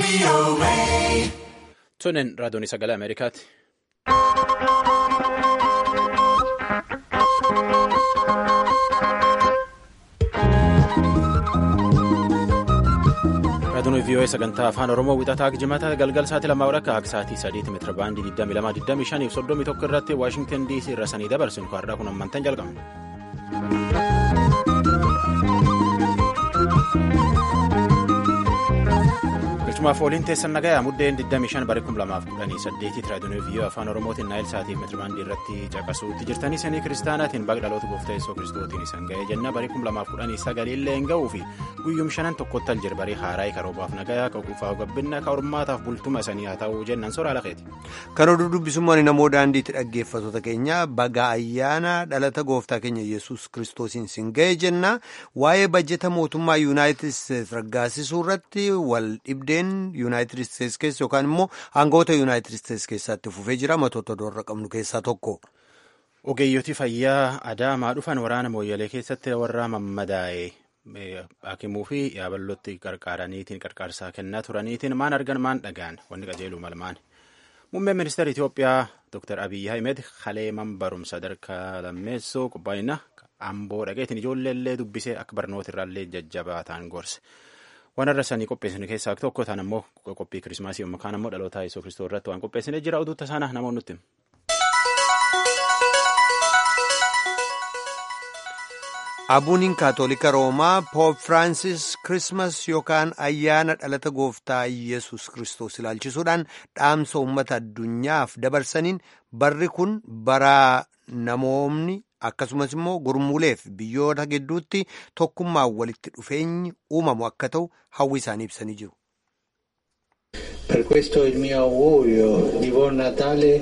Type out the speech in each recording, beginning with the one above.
Tunin raadiyoon sagalee Ameerikaati. Raadiyoon VOA sagantaa afaan Oromoo wixataa jimataa galgal sa'aatii lamaa walakkaa akka sa'aatii sadiitti meetira baandii 22 25 31 irratti Waashingtan DC irra sanii dabarsinu kaarraa kun ammantan jalqabna. Galchumaaf ooliin teessan nagayaa muddeen 25 bara 2018 raadiyoon VOA afaan Oromootiin naayil sa'aatii meetira baandii irratti caqasuutti jirtanii sanii kiristaanaatiin baga dhaloota gooftaa Yesuus Kiristootiin isan ga'ee jenna bara 2019 illee hin ga'uu fi guyyum shanan tokkotti al jirbarii haaraa karoobaaf nagayaa qaquufaa gabbinna ka hormaataaf bultuma isanii haa ta'uu jennan soraa laqeeti. Kan oduu dubbisummaan namoo daandiitti dhaggeeffattoota keenya baga ayyaana dhalata gooftaa keenya Yesuus Kiristoosiin sin ga'e jenna waa'ee bajjeta mootummaa Yuunaayitid Isteets raggaasisuu irratti wal dhibdeen Yuunaayitid Isteets keessa yookaan immoo aangawoota Yuunaayitid Isteets keessatti fufee jira matoota doorra qabnu keessaa tokko. Ogeeyyoti fayyaa adaamaa dhufan waraana mooyyalee keessatti warra mammadaa'e. Hakimuu fi yaabalootti qarqaaraniitiin qarqaarsaa kennaa turaniitiin maan argan maan dhagaan wanni qajeeluu malmaan muummeen ministeera Itoophiyaa Dr. Abiyyi Ahmed haleeman barumsa sadarkaa lammeessoo qophaa'ina amboo dhaqeetiin ijoolleellee dubbisee akka barnoota irraallee jajjabaataan gorse waan irra sanii qopheessine keessaa tokko ta'an ammoo qophii kirismaasii yookaan ammoo dhaloota Yesuus Kiristoos irratti waan qopheessine jira oduutta isaana namoonni nutti. Abuuniin kaatolika roomaa poop firaansis kirismas yookaan ayyaana dhalata gooftaa yesus kristos ilaalchisuudhaan dhaamsa uummata addunyaaf dabarsaniin barri kun bara namoomni akkasumas immoo gurmuuleef biyyoota gidduutti tokkummaan walitti dhufeenyi uumamu akka ta'u hawwi isaanii ibsanii jiru. Per questo il mio augurio di buon Natale.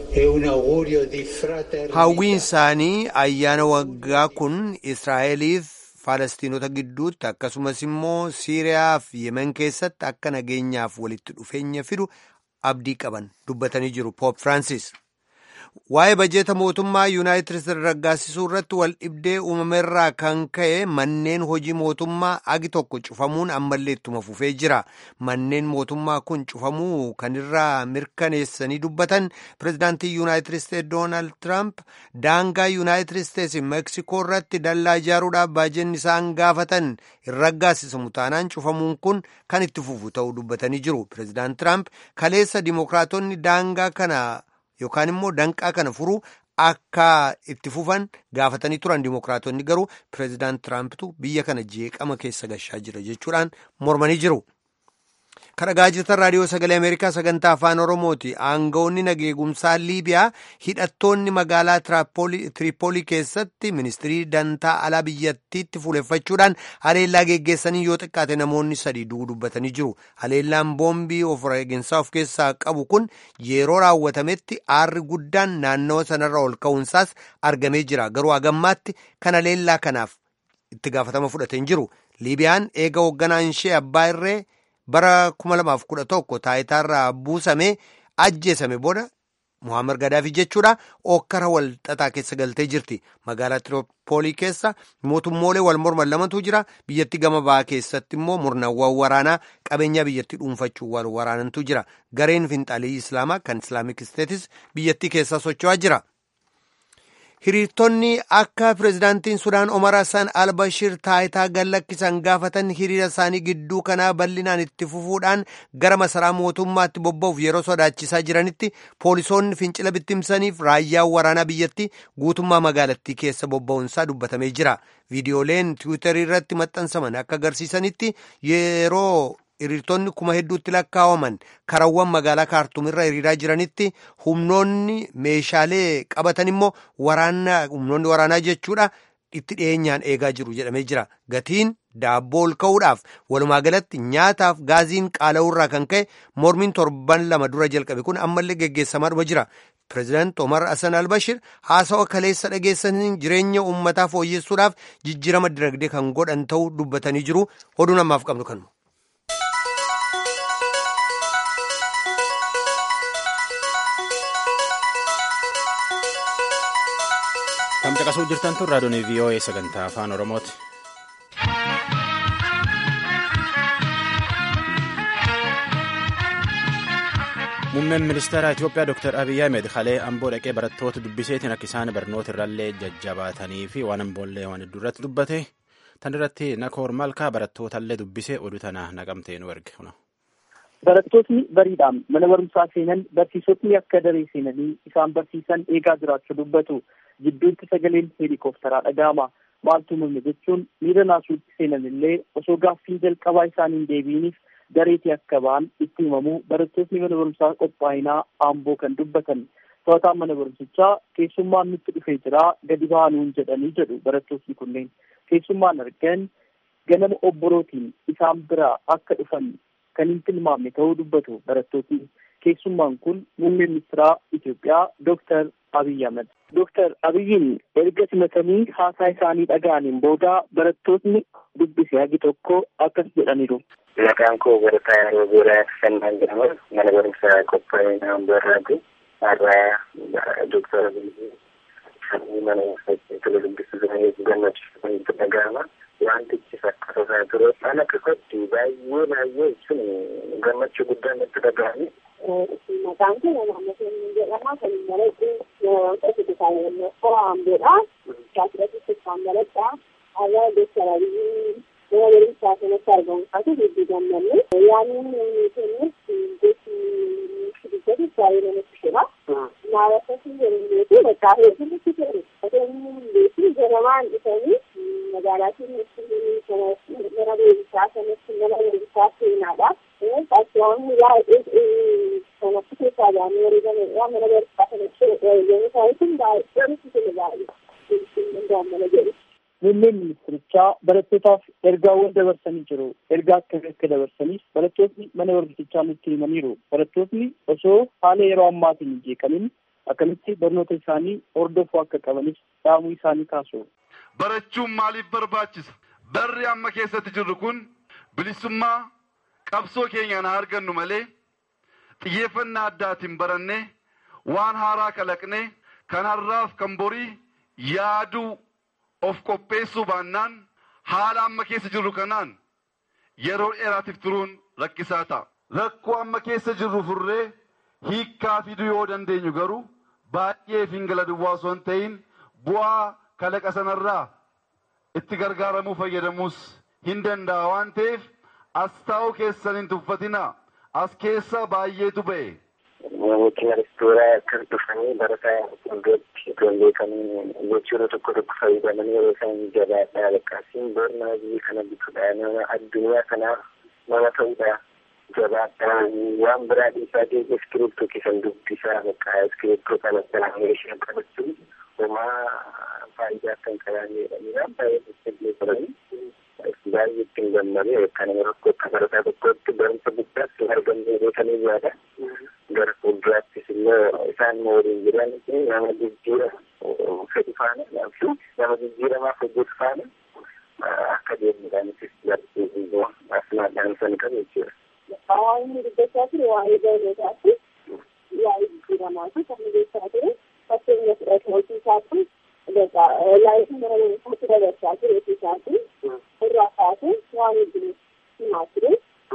Hawwiin isaanii ayyaana waggaa kun Israa'eliif Faalastiinota gidduutti akkasumas immoo Siiriyaa fi Yemen keessatti akka nageenyaaf walitti dhufeenya fidu abdii qaban dubbatanii jiru Poop Firaansis. Waa'ee bajeeta mootummaa Yuunaayitid Isteets raggaasisuu irratti wal dhibdee uumameerraa kan ka'e manneen hojii mootummaa agi tokko cufamuun ammallee ittuma fufee jira. Manneen mootummaa kun cufamuu kan irraa mirkaneessanii dubbatan pirezidaantii Yuunaayitid Isteets Doonaald Tiraamp daangaa Yuunaayitid Isteets Meeksikoo irratti dallaa ijaaruudhaaf baajeenni isaan gaafatan hin raggaasisamu taanaan cufamuun kun kan itti fufu ta'uu dubbatanii jiru. Pirezidaant Tiraamp kaleessa Dimookiraatonni daangaa kana. Yookaan immoo danqaa kana furuu akka itti fufan gaafatanii turan dimookiraatonni garuu pireezidaant Tiraampitu biyya kana jeeqama keessa gashaa jira jechuudhaan mormanii jiru. Kan dhagaa jirtan raadiyoo sagalee Ameerikaa sagantaa afaan Oromooti. Aangawoonni nageegumsaa Liibiyaa hidhattoonni magaalaa Tiripoolii keessatti ministirii dantaa alaa biyyattiitti fuuleffachuudhaan haleellaa geggeessanii yoo xiqqaate namoonni sadii du'uu dubbatanii jiru. Haleellaan boombii of eeginsaa of keessaa qabu kun yeroo raawwatametti aarri guddaan naannawa sanarra ol ka'uunsaas argamee jira. Garuu hagammaatti kan haleellaa kanaaf itti gaafatama fudhatee hin jiru. Liibiyaan eega hoogganaan ishee abbaa irree. bara 2011 taayitaarraa buusamee ajjeesame booda Muhammad Gadaafi jechuudha okkara wal xaxaa keessa galtee jirti. Magaalaa Tiroopoolii keessa mootummoolee wal morman lamatu jira. Biyyattii gama ba'aa keessatti immoo murnaawwan waraanaa qabeenyaa biyyattii dhuunfachuu wal waraanantu jira. Gareen finxaalii Islaamaa kan Islaamik Isteetis biyyattii keessaa socho'aa jira. Hiriirtonni akka pireezidaantiin Sudaan Omar Hassan Albashir taayitaa gallakkisan gaafatan hiriira isaanii gidduu kanaa bal'inaan itti fufuudhaan gara masaraa mootummaatti bobba'uuf yeroo sodaachisaa jiranitti poolisoonni fincila bittimsaniif raayyaan waraanaa biyyattii guutummaa magaalattii keessa bobba'uunsaa dubbatamee jira. Viidiyooleen tiwiitarii irratti maxxansaman akka agarsiisanitti yeroo hiriirtonni kuma hedduutti lakkaa'aman karawwan magaalaa kaartuumirra hiriiraa jiranitti humnoonni meeshaalee qabatan immoo waraana humnoonni waraanaa jechuudha itti dhiyeenyaan eegaa jiru jedhamee jira gatiin daabboo ol ka'uudhaaf walumaa galatti nyaataaf gaaziin qaala'uurraa kan ka'e mormiin torban lama dura jalqabe kun ammallee geggeessamaadhuma jira. Pireezidaant Omar Hassan Albashir haasawa kaleessa dhageessaniin jireenya uummataa fooyyessuudhaaf jijjiirama dinagdee kan godhan ta'uu dubbatanii jiru oduu namaaf qabnu kanuma. Kan caqasuu jirtan tun raadiyoon VOA sagantaa afaan Oromooti. Muummeen ministeera Itoophiyaa Dr. Abiyyi Ahmed kalee amboo dhaqee barattoota dubbiseetiin akka isaan barnoota irrallee jajjabaatanii fi waan amboollee waan hedduu irratti dubbate. Tan irratti Nakoor Malkaa barattootallee dubbisee oduu tana naqamtee nu erge. Barattootni bariidhaan mana barumsaa seenan barsiisotni akka daree seenanii isaan barsiisan eegaa jiraachuu dubbatu. Jidduutti sagaleen heelikooftaraa dhaga'ama. Maaltu mul'e jechuun miira naasuutti seenan illee osoo gaaffiin jalqabaa isaaniin deebiiniif dareetii akka ba'an itti himamuu barattootni mana barumsaa qophaa'inaa Amboo kan dubbatan. To'ataan mana barumsichaa keessummaan nutti dhufee jira gadi baanuun jedhanii jedhu barattootni kunneen. Keessummaan argan ganama obborootiin isaan biraa akka dhufan kan hin tilmaamne ta'uu dubbatu barattootni. Keessummaan kun muummee ministeeraa Itoophiyaa Dooktar Abiyyi Ahmed. Dooktar Abiyyiin erga simatanii haasaa isaanii dhaga'aniin booda barattootni dubbise hagi tokko akkas jedhaniiru. Maqaan koo barataa yeroo boodaa Fannaan jedhama. Mana barumsaa qophaa'inaa Amboorraati. Har'aa Dooktar Abiyyi mana barumsaa tola dubbisuu gammachiisu itti dhaga'ama. Wantichi fakkaata ture ana keessatti baay'ee baay'ee sun gammachuu guddaan itti dhaga'ame. Maqaan kun naannoo keenya jedhama. Kan barattu nama tokko bitaa qoraambeedha. Shaakirratti kan baradha. Har'a Dooktar Abiyyi nama barumsaa kanatti argamu isaati hedduu gammanne. Yaanni kennis gosi dubbatu baay'ee namatti tola. Naawwatatti jedhameetu bakka hedduutti ta'e. Otoo beekin ganamaan dhufanii magaalaa keenyatti mana beekumsaa kanatti mana beekumsaa seenaadha. Fakkiiwwan baay'ee kanatti keessaa baanee wareegameedha. Mana barumsaa kanatti wareegamuu isaaniitiin baay'ee nutti tola baay'ee. Gammana jedhu. Muummeen ministirichaa barattootaaf ergaawwan dabarsanii jiru. Ergaa akkamii akka dabarsaniif barattootni mana barumsichaa nutti himaniiru. Barattootni osoo haala yeroo ammaatiin hin jeeqamin akkamitti barnoota isaanii hordofuu akka qabanis dhaamuu isaanii kaasu. Barachuun maaliif barbaachisa? Barri amma keessatti jirru kun bilisummaa qabsoo keenyaan haa argannu malee xiyyeeffannaa addaatiin barannee waan haaraa kalaqnee kan har'aaf kan borii yaaduu of qopheessuu baannaan haala amma keessa jirru kanaan yeroo dheeraatiif turuun rakkisaa ta'a. Rakkoo amma keessa jirru furree hiikkaa fiduu yoo dandeenyu garuu baay'ee fingala duwwaa osoo hin ta'in bu'aa kalaqa sanarraa itti gargaaramuu fayyadamuus hin danda'a waan ta'eef as taa'uu keessan hin tuffatinaa as keessa baay'eetu ba'e. Namooti reestooraa akkas dhufanii barataa fuuldratti ijoollee kan jechuudha tokko tokko fayyadamanii yeroo isaan jabaadhaa lakkaasiin barnaa biyya kana bitudha nama addunyaa kanaaf nama ta'udha. jabaadhaa waan biraa dhiisaa ta'e iskiriiptoo keessan dubbisaa bakka iskiriiptoo kana sanaan ishee qabachuun homaa faayidaa kan qaban jedhanii baay'ee jajjabee turanii baay'ee ittiin gammadee kan rakkoo akka barataa tokkotti barumsa guddaatti hin argamne beekanii yaada gara fuulduraattis immoo isaan waliin jiran nama jijjiira fedhi faana nama jijjiiramaaf hojjetu faana akka deemuudhaanis barsiisuu asmaadhaan san qabu jechuudha. Hawaasni dubbachaa ture waa'ee barnootaati. Waa'ee jijjiiramaati kan dubbachaa ture. Fakkeenya fudhate hojiisaati. Laayitiin mana barumsaatti dabarsaa ture hojiisaati. Irraa kaasee waan hedduun himaa ture.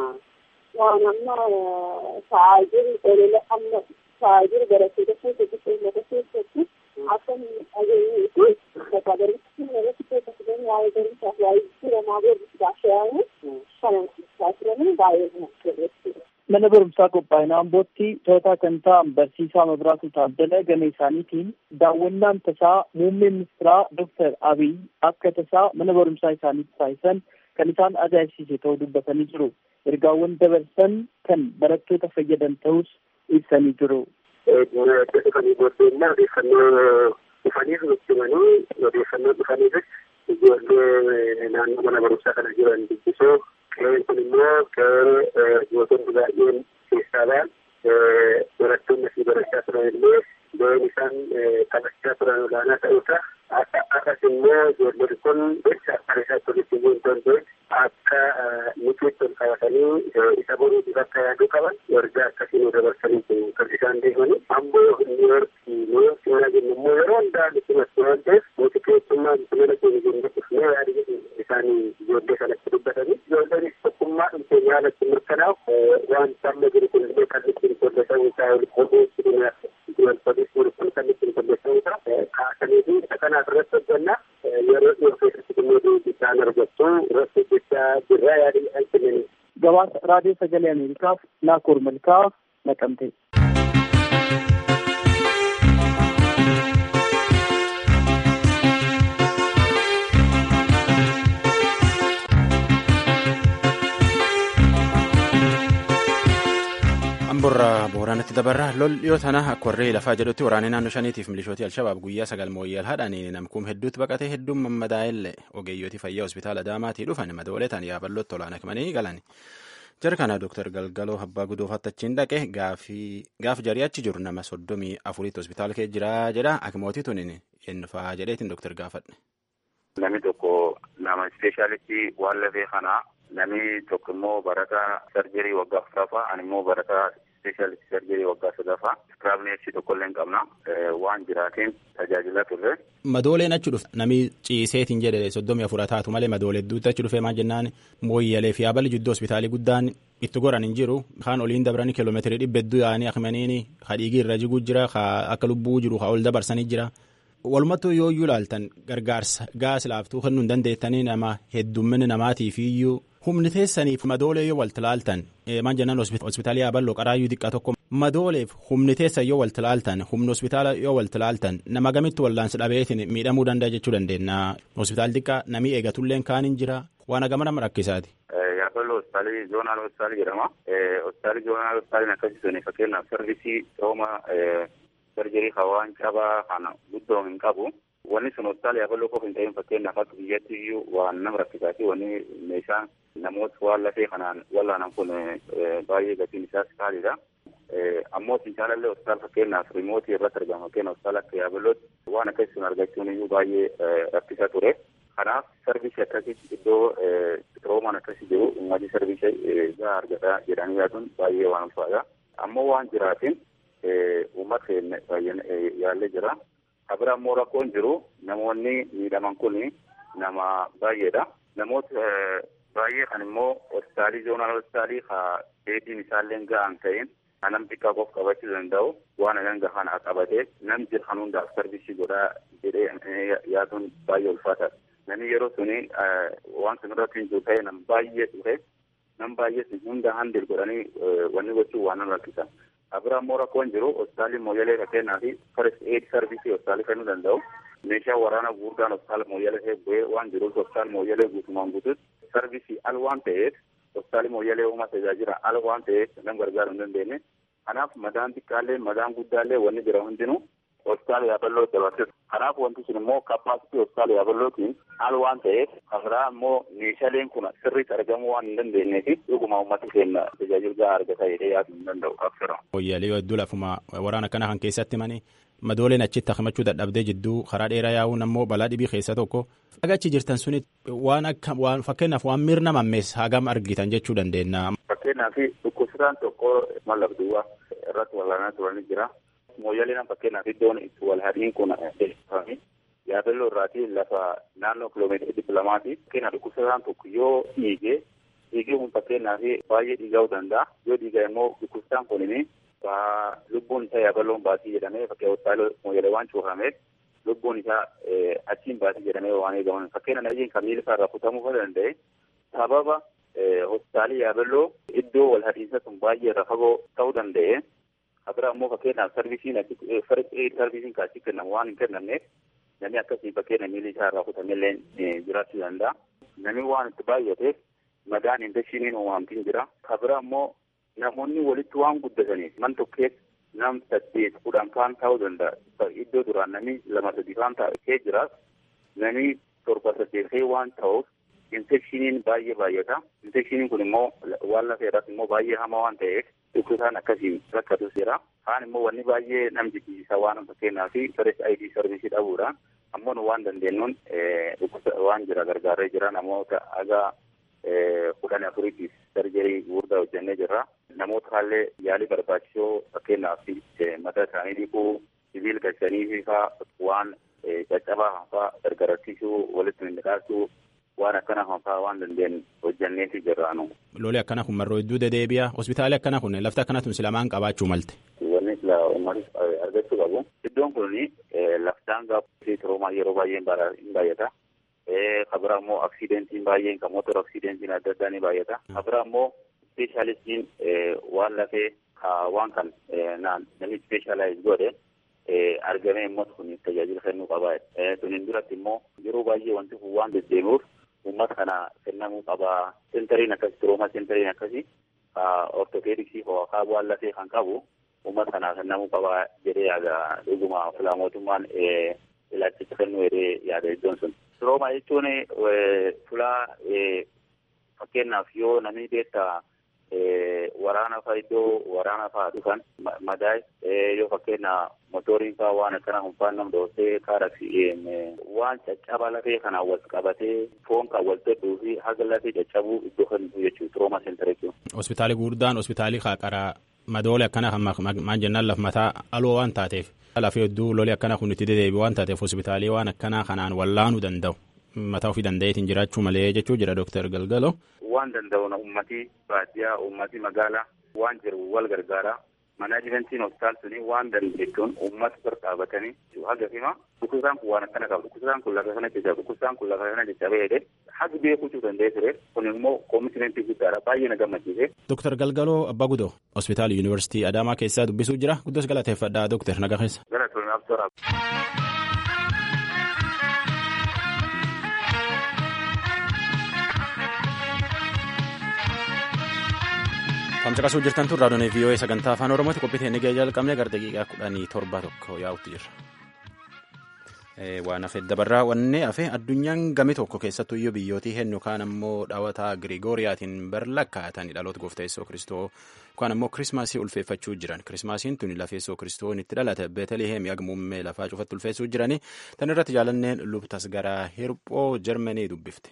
Waan amma ta'aa jiru olola amma ta'aa jiru barattoota keessatti uummata keessatti akka dhageenyee fi bakka barumsa irratti keessatti waa'ee barumsaaf waa'ee jijjiiramaa barumsaaf shayyamu kanan ibsaa turanii baay'ee namatti Mana barumsaa qophaa'inaa Ambootti to'ataa kan ta'an barsiisaa Mabiraatu Taaddala gama isaaniitiin daawwannaan tasaa muummee ministeeraa Dooktar Abiy akka tasaa mana barumsaa isaaniitti taasisan kan isaan ajaa'ibsiise ta'uu dubbatanii jiru. Ergaawwan dabarsan kan barattoota fayyadan ta'us ibsanii jiru. dhufanii booddeenna odeeffannoo dhufaniif nutti odeeffannoo dhufaniifis ijoollee naannoo mana barumsaa kana jiran dubbisoo qe'een kun immoo qe'ee gootonni baay'een keessaa ba'an barattoonni asii barachaa turan illee ga'een isaan taphachaa turan olaanaa ta'uusaa akkas immoo ijoollonni kun jecha akka isaatti walitti bu'uu hin danda'e akka nuti ol qabatanii isa boruutiif akka yaaduu qaban ergaa akkasii nu dabarsanii kan isaan deemanii ammoo niiyorkii niiyorkii mana jennu immoo yeroo hundaa nuti masu waan ta'eef nuti keessummaa mana keenya jennee dhufnee yaada isaanii ijoollee kanatti dubbatanii ijoolleenis tokkummaa dhumteenya yaalatti mirkanaa'u waan amma jiru kun illee kan ittiin qolleessa'uu isaa qoduu dubartoonni jiru kun kan ittiin qolleessa'uu isaa kaasanii fi isa kanaaf irratti hojjannaa yeroo dhiyoo keessatti dhimma isaan argattu irratti hojjechaa jirra yaadii kan kennan. Gabaasa raadiyoo sagalee Ameerikaaf Naakoor Malkaa naqamte. Amborraa Booraanatti dabarra lol dhiyoo tana akka warree lafaa jedhutti waraanee naannoo shaniitiif milishootii Alshabaab guyyaa sagal mooyyal haadhanii namkuun hedduutti baqatee hedduun mammadaa'ellee ogeeyyotii fayyaa hospitaala Adaamaatii dhufan madooleetan yaaballotti olaanaa himanii galan. Jara kana Dooktar Galgaloo Abbaa Gudoofaatti achiin dhaqe gaaf jarii achi jiru nama soddomii afuriitti hospitaala kee jira jedha akimootii tuniin eenyufaa jedheetiin Dooktar gaafadhe. Namni tokko nama ispeeshaalistii waan lafee kanaa namni tokko immoo barataa sarjerii waggaa afuraffaa ani immoo barataa ispeeshaalistii sarjerii waggaa sadaffaa iskiraabneeksii tokkollee hin qabna waan jiraateen tajaajila turre. Madooleen achi dhufe namni ciiseetiin jedhe soddomii afura taatu malee madoolee hedduutti achi dhufe maal jennaan mooyyalee fi aballi jidduu hospitaalii guddaan itti goran hin jiru kaan oliin dabranii kiiloomeetirii dhibba hedduu yaa'anii akmaniini ka dhiigii irra jiguu jira ka akka lubbuu jiru ka ol dabarsanii jira. Walumattuu yoo iyyuu ilaaltan gargaarsa gaas laaftuu kennuu hin dandeettanii nama heddummina namaatiif iyyuu humni teessaniif madoolee yoo walti laaltan maan jennaan hospitaalii yaaballoo qaraayyuu xiqqaa tokko madooleef humni teessan yoo walti laaltan humni hospitaala yoo walti laaltan nama gamitti wallaansi dhabeetiin miidhamuu danda'a jechuu dandeenya hospitaal xiqqaa namii eegatulleen kaan hin jira waan agama nama rakkisaati. Yaaballoo hospitaalii zoonaal hospitaalii jedhama. Hospitaalii zoonaal hospitaaliin akkasii fakkeenyaaf sarvisii rooma sarjerii hawaan cabaa kana guddoo hin qabu. Wanni sun hospitaala yaaballoo qofa hin ta'in fakkeenyaaf akka biyyatti iyyuu waan nama rakkisaati wanni meeshaan namoota waan lafee kanaan wallaanan kun baay'ee gatiin isaas qaaliidha. Ammoo fincaalallee hospitaala fakkeenyaaf riimootii irratti argama fakkeenyaaf hospitaala akka yaaballootti waan akkasii sun argachuun iyyuu baay'ee rakkisaa ture. Kanaaf sarvisii akkasitti iddoo roomaan akkasii jiru uummatni sarvisii gahaa argata jedhanii yaaduun baay'ee waan ulfaadha. Ammoo waan jiraatiin uummata keenya baay'ee yaallee jira. Kabira ammoo rakkoon jiru namoonni miidhaman kun nama baay'eedha. Namoota baay'ee kan immoo hospitaalii zoonaal hospitaalii haa dheedhiin isaallee gahaan ta'in nam xiqqaa qof qabachuu danda'u waan hanga kana qabatee nam jiru kan hundaaf sarvisii godhaa jedhee yaaduun baay'ee ulfaataadha. Namni yeroo suni waan sun irratti hin jiru ta'e nam baay'ee dhufe nam baay'ee sun hunda handil godhanii wanni gochuu waan nama rakkisa. Abira immoo rakkoon jiru hospitaalli mooyyalee fakkeenyaa fi first aid service hospitaalli kennuu danda'u. Meeshaa waraana guddaan hospitaala mooyyalee bu'ee waan jiruuf hospitaala mooyyalee guutumaan guututti sarvisii al waan ta'eef hospitaali mooyyalee uumaa tajaajila al waan ta'eef nam gargaaruu hin dandeenye. Kanaaf madaan xiqqaallee madaan guddaallee wanni jira hundinuu hospitaala yaaballoo dabarsisu. Kanaaf wanti sun immoo kappaasitii hospitaala yaaballootiin al waan ta'eef kabiraa immoo meeshaaleen kun sirriitti argamuu waan hin dandeenyeef dhuguma uummata keenya tajaajila gahaa argata jedhee yaaduu hin danda'u qabsira. Mooyyalee yoo hedduu lafuma waraana kana kan keessatti mani madooleen achitti akimachuu dadhabdee jidduu karaa dheeraa yaa'uun ammoo balaa dhibii keessa tokko. Agachi jirtan suni waan akka waan fakkeenyaaf waan miirna mammees hagam argitan jechuu dandeenya. Fakkeenyaaf dhukkubsataan tokko mallaqduwwa irratti walaanaa turanii jira. Mooyyaleen fakkeenyaaf iddoon itti wal hadiin kun eebbifame yaabelloo irraati lafa naannoo kiloomeetira dhibba lamaati. Fakkeenyaaf dhukkubsataan tokko yoo dhiige dhiigee kun fakkeenyaaf baay'ee dhiiga'uu danda'a. Yoo dhiiga immoo dhukkubsataan kunini lubbuun isaa yaaballoon baasii jedhamee fakkii hospitaala mooyyalee waan cuufameef lubbuun isaa achiin baasii jedhamee waan eegaman fakkeenya najiin kan miila isaa irraa kutamuu danda'e sababa hospitaalii yaabelloo iddoo wal hadiinsa sun baay'ee irra fagoo ta'uu danda'e. Kabira immoo fakkeenyaaf sarvisiin sarvisiin kaasii kennamu waan hin kennamneef namni akkasii fakkeenya miilli isaa irraa kutamellee jiraachuu danda'a. Namni waan itti baay'ateef madaan infekshiniin uumamtiin jira. Kabira immoo namoonni walitti waan guddataniif man tokkeef nam saddeet kudhan kaan ta'uu danda'a. Iddoo duraan namni lama sadii kaan ta'ee jiraas namni torba saddeetee waan ta'uuf infekshiniin baay'ee baay'ata. Infekshiniin kun immoo waan lafee irratti immoo baay'ee hamaa waan ta'eef dhukkubsaan akkasiin rakkatus jira. Kaan immoo wanni baay'ee nam jibbisiisaa waan fakkeenyaa fi first ID sarvisii dhabuudha. Ammoo nu waan dandeenyuun waan jira gargaaree jira namoota haga kudhan afuriitiif sarjerii gurguddaa hojjennee jirra. Namoota haallee yaalii barbaachisoo fakkeenyaaf mataa isaanii dhiquu, sibiila galchanii faa waan caccabaa faa gargarachiisuu, walitti midhaasuu, waan akkana hafaa waan dandeenye hojjanneeti jirraanu. Loli akkana kun marroo hedduu dedeebi'a. Hospitaalli akkana kun lafti akkana tun silamaan qabaachuu malte. Wanni sila uummatis argachuu qabu. Iddoon kun laftaan gaaffi turoomaa yeroo baay'ee hin baay'ata. Kabira immoo aksidentiin baay'een kan mootora aksidentiin adda addaa ni baay'ata. Kabira immoo ispeeshaalistiin waan lafee waan kan namni ispeeshaalaayiz godhe argamee immoo kun tajaajila kennuu qaba. Tuniin duratti immoo yeroo baay'ee wanti kun waan deddeebi'uuf uummata kana kennamuu qaba. Sentariin akkasii turooma sentariin akkasii ortopeediksii hookaa waan lafee kan qabu uummata kana kennamuu qaba jedhee yaada dhuguma filaa mootummaan ilaalchicha kennuu jedhee yaada iddoon sun. Turooma jechuun fulaa fakkeenyaaf yoo namni beektaa waraana faa iddoo waraana faa dhufan madaa'e yoo fakkeenya motoriin faa waan akkana hunfaan nam dhoosee kaaraksi waan caccaba lafee kanaan wal qabatee foon kan wal tedhuu fi haga lafee caccabuu iddoo kennitu jechuudha turooma seentara jechuudha. Hospitaalli guddaan hospitaalli qaqqaraa madoole akkana kan maan jennaan laf mataa aloo waan taateef lafee hedduu loli akkana kun itti dedeebi waan taateef hospitaalii waan akkanaa kanaan wallaanuu danda'u. mataa ofii danda'eetiin jiraachuu malee jechuu jira Dooktar Galgalo. Waan danda'u ummati baadiyyaa ummati magaalaa waan jiru wal gargaara. Manaajimentiin hospitaal suni waan dandeettuun uummata bira dhaabatanii haga fima dhukkubsaan kun waan akkana qaba dhukkubsaan kun lafa kana jecha dhukkubsaan kun lafa kana jecha bahee haga beekuu danda'ee ture kun immoo koomishimentii guddaadha baay'ee na gammachiise. Dooktar Galgaloo Abbaa Gudoo hospitaala Yuunivarsiitii Adaamaa keessaa dubbisuu jira guddoos galateeffadhaa Dooktar Nagaa keessa. Gara tolnaaf toora. Tamcaqasuu jirtan tun raadiyoo VOA sagantaa afaan Oromooti qophii inni gahee jalqabne gara daqiiqaa kudhanii torba tokko yaa'utti jira. Waan hafe dabarraa wanne hafe addunyaan gami tokko keessattuu iyyuu biyyootii hennu kaan ammoo dhawataa Girigooriyaatiin barlakkaatanii dhaloota gooftaa Yesuus Kiristoo kaan ammoo kirismaasii ulfeeffachuu jiran. Kirismaasiin tuni lafa Yesuus Kiristoon itti dhalate Beetaliheem muummee lafaa cufatti ulfeessuu jiranii. Tan irratti jaalanneen lubtas gara hirphoo Jarmanii dubbifte.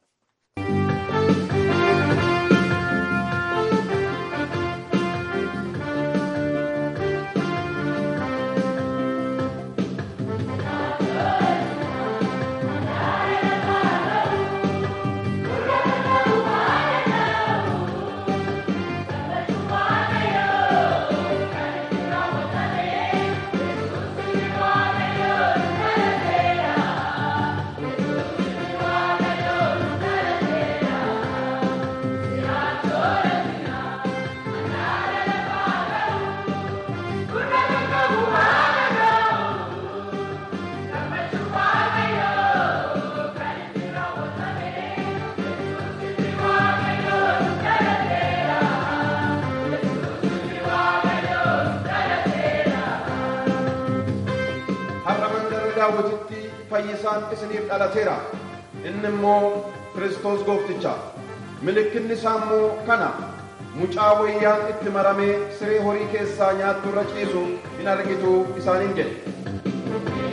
daawwititti fayyisaan isiniif dhalateera inni immoo kiristoos goofticha mallattoon isaa immoo kana mucaa wayyaan itti maramee siree horii keessaa nyaattu irra ciisu hin argitu isaaniin jedhe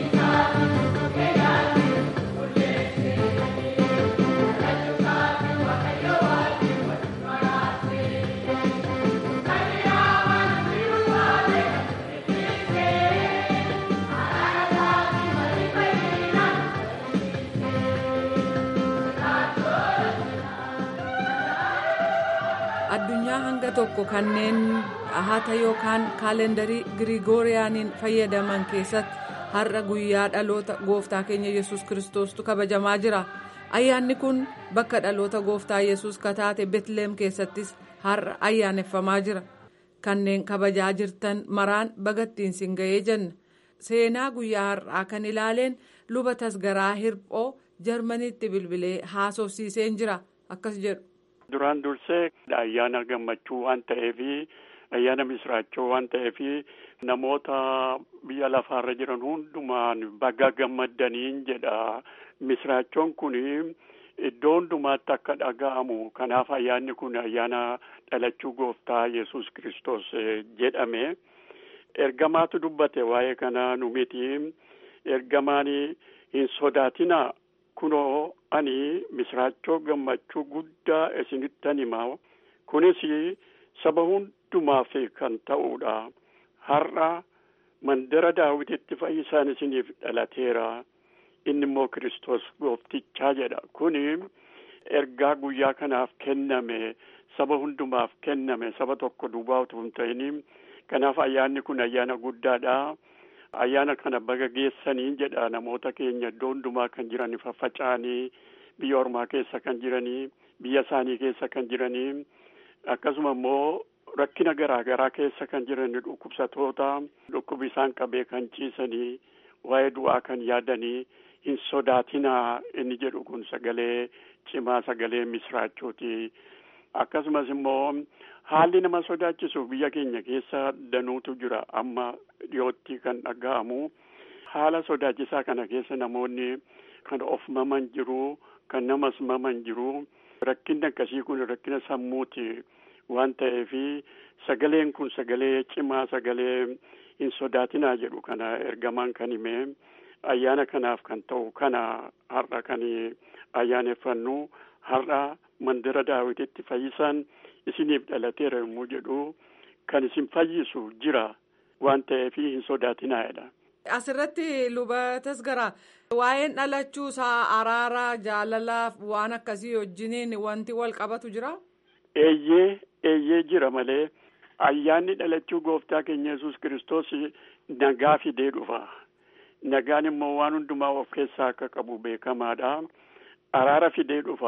addunyaa hanga tokko kanneen dhahata yookaan kaalendarii girigooriyaaniin fayyadaman keessatti har'a guyyaa dhaloota gooftaa keenya yesus kiristoostu kabajamaa jira ayyaanni kun bakka dhaloota gooftaa yesus kataate betlehem keessattis har'a ayyaaneffamaa jira kanneen kabajaa jirtan maraan bagattiin sin ga'ee jenna seenaa guyyaa har'aa kan ilaaleen luba tasgaraa hirphoo jarmaniitti bilbilee haasofsiiseen jira akkas jedhu. duraan dursee ayyaana gammachuu waan ta'eef ayyaana misraachoo waan ta'eef namoota biyya lafaarra jiran hundumaan baga gammaddaniin jedha misraachoon kun iddoo hundumaatti akka dhaga'amu kanaaf ayyaanni kun ayyaana dhalachuu gooftaa yesus kristos jedhame ergamaatu dubbate waa'ee kana nu miti ergamaan hin sodaatinaa kunoo ani misraachoo gammachuu guddaa isinittan himaa kunis saba hundumaaf kan ta'uudha har'a mandara daawititti fayyisaan isiniif dhalateera inni immoo kiristoos gooftichaa jedha kuni ergaa guyyaa kanaaf kenname saba hundumaaf kenname saba tokko duwwaa utuu hin ta'in kanaaf ayyaanni kun ayyaana guddaadha ayyaana kana baga geessanii jedha namoota keenya iddoo hundumaa kan jiran faffaca'anii biyya ormaa keessa kan jiranii biyya isaanii keessa kan jiranii akkasuma immoo rakkina garaa garaa keessa kan jiran dhukkubsatoota dhukkubi isaan qabee kan ciisanii waa'ee du'aa kan yaadanii hin sodaatinaa inni jedhu kun sagalee cimaa sagalee misraachooti akkasumas immoo haalli nama sodaachisu biyya keenya keessa danuutu jira amma dhiyootti kan dhaga'amu haala sodaachisaa kana keessa namoonni kan of maman jiru kan namas maman jiru rakkinni akkasii kun rakkina sammuuti waan ta'eefi sagaleen kun sagalee cimaa sagalee hin sodaatinaa jedhu kana ergamaan kan hime ayyaana kanaaf kan ta'u kana har'a kan ayyaaneffannu har'a mandara daawititti fayyisaan isiniif dhalateera yommuu jedhu kan isin fayyisu jira waan ta'eef hin sodaatinaa'edha. Asirratti luba tasgaraa waa'een dhalachuu isaa araara jaalalaaf waan akkasii wajjiniin wanti wal qabatu jira. Eeyyee eeyyee jira malee ayyaanni dhalachuu gooftaa keenya yesus kiristoos nagaa fidee dhufa. Nagaan immoo waan hundumaa of keessaa akka qabu beekamaadha. Araara fidee dhufa.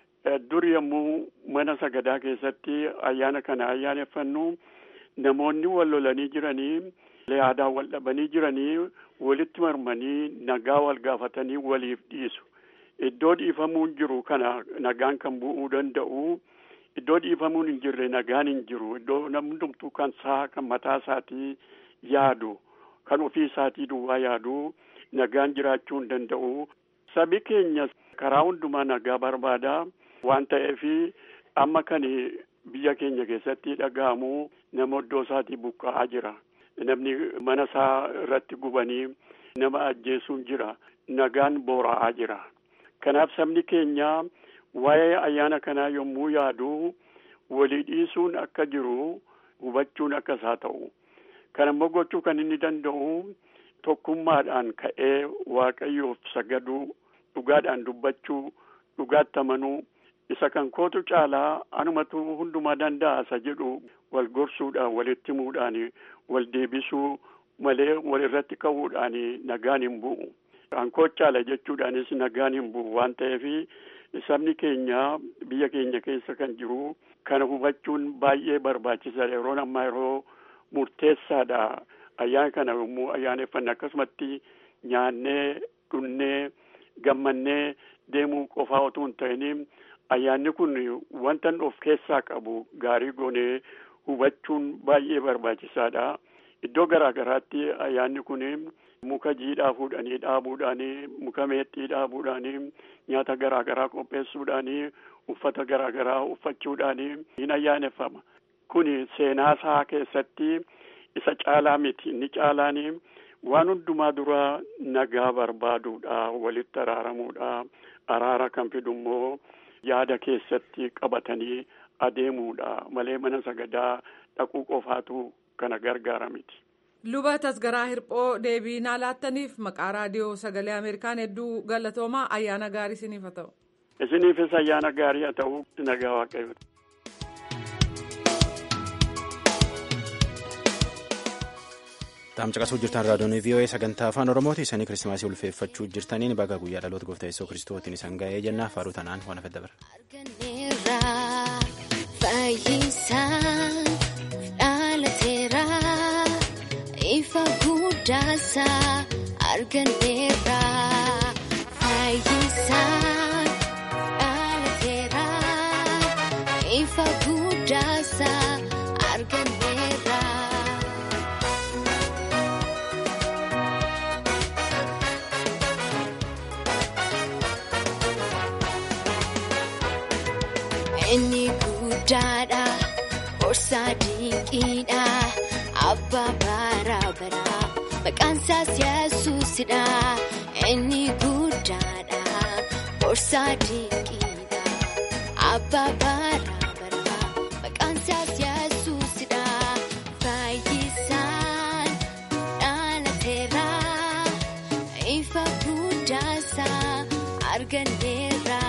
dur yommuu mana sagadaa keessatti ayyaana kana ayyaaneffannu namoonni wal lolanii jiranii yaadaan wal dhabanii jiranii walitti marmanii nagaa wal gaafatanii waliif dhiisu. Iddoo dhiifamuun jiru kana nagaan kan bu'uu danda'u. Iddoo dhiifamuun hin jirre nagaan hin jiru. Iddoo namni hundumtuu kan saa kan mataa isaatii yaadu kan ofii isaatii duwwaa yaadu nagaan jiraachuu hin danda'u. Sabi keenya karaa hundumaa nagaa barbaada. waan ta'eef amma kan biyya keenya keessatti dhaga'amu nama iddoo isaatii buqqa'aa jira namni mana isaa irratti gubanii nama ajjeesuun jira nagaan boora'aa jira kanaaf sabni keenya waa'ee ayyaana kanaa yommuu yaadu walii dhiisuun akka jiru hubachuun akka isaa ta'u kan immoo gochuu kan inni danda'u tokkummaadhaan ka'ee waaqayyoof sagaduu dhugaadhaan dubbachuu dhugaatti amanuu isa kan kootu caalaa anumatu hundumaa danda'a isa jedhu wal gorsuudhaan walitti himuudhaan wal deebisuu malee wal irratti ka'uudhaan nagaan hin bu'u. Kan koo caala jechuudhaanis nagaan hin bu'u waan ta'eef sabni keenya biyya keenya keessa kan jiru kana hubachuun baay'ee barbaachisaadha yeroon ammaa yeroo murteessaadha ayyaana kana yommuu ayyaaneffanne akkasumatti nyaannee dhunnee gammannee deemuu qofaa otoo hin ta'in ayyaanni kun wanta of keessaa qabu gaarii goonee hubachuun baay'ee barbaachisaadha. Iddoo garaa garaatti ayyaanni kun muka jiidhaa fuudhanii dhaabuudhaan muka meexxii dhaabuudhaan nyaata garaa garaa qopheessuudhaan uffata garaa garaa uffachuudhaan hin ayyaaneffama. Kun seenaa isaa keessatti isa caalaa miti inni caalaan waan hundumaa dura nagaa barbaaduudha walitti araaramuudha araara kan fidu immoo yaada keessatti qabatanii adeemuudha malee mana sagadaa dhaquu qofaatu kana gargaara miti. Luba tasgaraa hirphoo deebii naa laattaniif maqaa raadiyoo sagalee Ameerikaan hedduu galatoomaa ayyaana gaarii isiniif haa ta'u. Isiniifis ayyaana gaarii haa ta'u nagaa waaqayyo. Taamcaqasuu jirtan raadiyoon VOA sagantaa afaan Oromooti isanii kiristimaasii ulfeeffachuu jirtaniin baga guyyaa dhaloota gooftaa Yesuus kiristootiin isan ga'ee jennaa faaruu tanaan waan afedda bara. Fayyisaan dhalateera ifa guddaasaa arganneera. Fayyisaan dhalateera ifa guddaasaa arganneera. Inni guddaadha horsaa dinqiidha abbaa baraa baraa maqaan isaas yesuusidha. Inni guddaadha horsaa dinqiidha abbaa baraa baraa maqaan isaas yesuusidha. Fayyisaan dhalateera ifa guddaas. arganneerra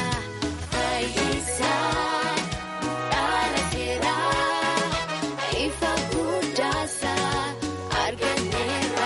fayyisaan dhaalateera ifa guddaasa arganneerra.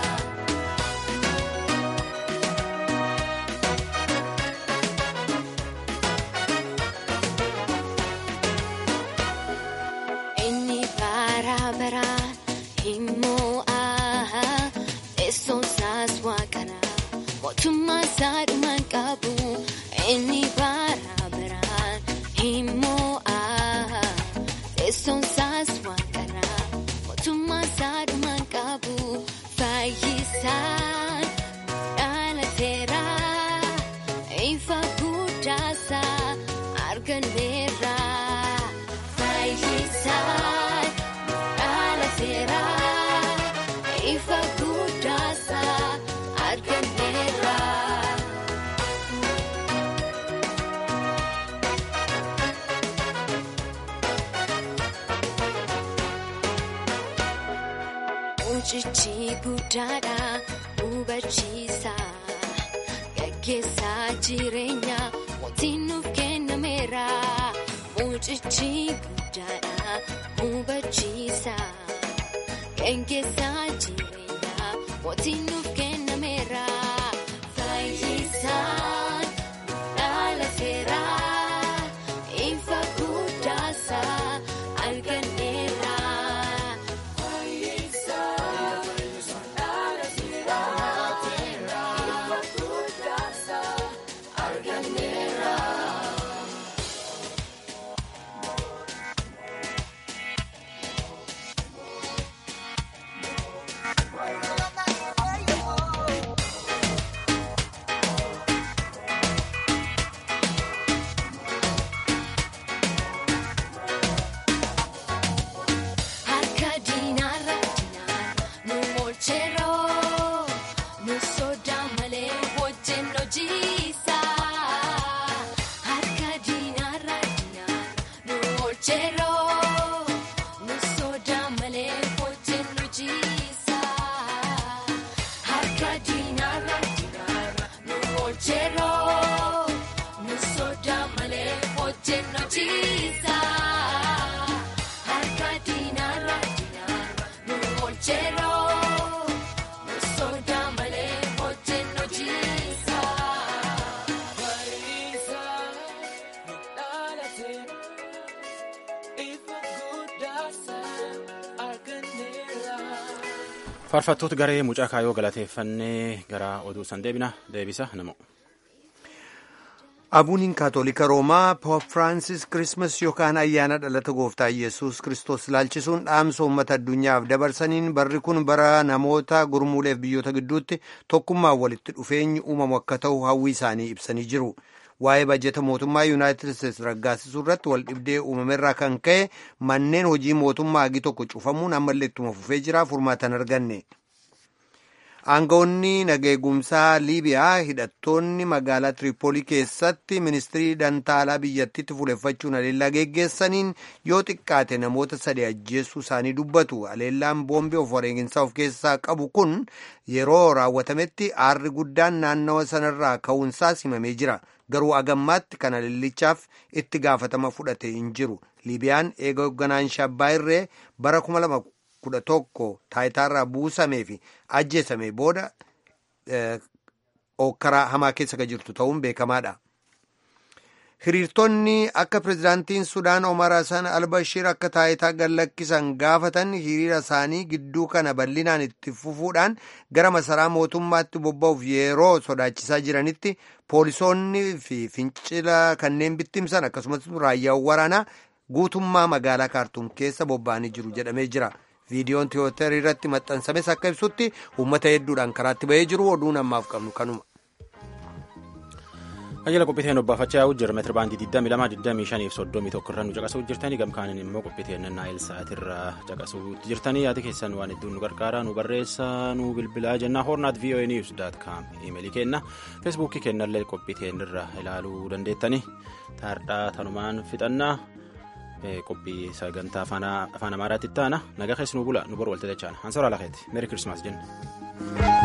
Inni bara baraan immoo aha teessoon isaas waaqara mootummaa isaa dhumaan qabu. Inni bara baraan immoo aha teessoon isaas waaqara mootummaa isaa dhumaan qabu. Fayyisaan dhaalateera ifa guddaasa arganneerra. Fayyisaan dhaalateera ifa guddaasa arganneerra. Mucichi guddaadha hubachiisa gaggeessaa jireenya mootiin nuuf kennameera. Mucichi guddaadha hubachiisa gaggeessaa jireenya mootiin nuuf kennameera. Fayyisaan dhaalateera ifa guddaasa arganneera. Harka diinaarra diinaarra nu oolcheroo nu sodaa malee wajjin hojiisa. Harka diinaarra diinaarra nu oolcheroo nu sodaa malee wajjin hojiisa. Harka diinaarra diinaarra nu oolcheroo nu sodaa malee wajjin hojiisa. Harka diinaarra diinaarra nu oolcheroo nu sodaa malee wajjin hojiisa. faarfattoota garee mucaa kaayoo galateeffannee gara oduu san deebina deebisa namo. Abuuniin Kaatolika Roomaa Poop Firaansis Kirismas yookaan ayyaana dhalata gooftaa Yesuus Kiristoos ilaalchisuun dhaamsa uummata addunyaaf dabarsaniin barri kun bara namoota gurmuuleef biyyoota gidduutti tokkummaan walitti dhufeenyi uumamu akka ta'u hawwii isaanii ibsanii jiru. Waa'ee bajeta mootummaa Yuunaayitid Isteetsi raggaasisuu irratti wal dhibdee uumamerraa kan ka'e manneen hojii mootummaa hagi tokko cufamuun ammallee ittuma fufee jira furmaatan arganne. Aangawoonni nageegumsaa Liibiyaa hidhattoonni magaalaa Tiriipoolii keessatti ministirii dantaalaa biyyattiitti fuuleffachuun haleellaa geggeessaniin yoo xiqqaate namoota sadii ajjeessuu isaanii dubbatu. Haleellaan boombii of wareeginsaa of keessaa qabu kun yeroo raawwatametti aarri guddaan naannawa sanarraa ka'uunsaa himamee jira. Garuu agammaatti kan haleellichaaf itti gaafatama fudhate hin jiru. Liibiyaan eega hoogganaan shabbaa irree bara kuma lama kudha tokko taayitaarraa buusamee fi ajjeesame booda okkaraa hamaa keessa kan jirtu ta'uun beekamaadha. Hiriirtonni akka pirezidaantiin Sudaan Omar Hassan Albashiir akka taayitaa gallakkisan gaafatan hiriira isaanii gidduu kana bal'inaan itti fufuudhaan gara masaraa mootummaatti bobba'uuf yeroo sodaachisaa jiranitti poolisoonni fi fincila kanneen bittimsan akkasumas raayyaawwan waraanaa guutummaa magaalaa kaartuum keessa bobba'anii jiru jedhamee jira. viidiyoon tiwootarii irratti maxxansames akka ibsutti uummata hedduudhaan karaatti bahee jiru oduun ammaaf qabnu kanuma. Ajjala qophiiteen obbaafachaa yaa'u jira meetira baandii 22 25 irra nu caqasuu jirtanii gamkaaniin immoo qophiiteen naayil sa'aatirra caqasuu jirtanii yaada keessan waan hedduun nu gargaara nu barreessa nu bilbilaa jennaa hornaat voa news daat kaam imeelii kenna feesbuukii kennallee qophiiteen irra ilaaluu dandeettanii taardhaa tanumaan fixannaa qophii sagantaa afaan amaaraatti itti aana nagaa keessa nu bula nu bor walta dachaan hansoora lakeeti meeri kirismaas jenna.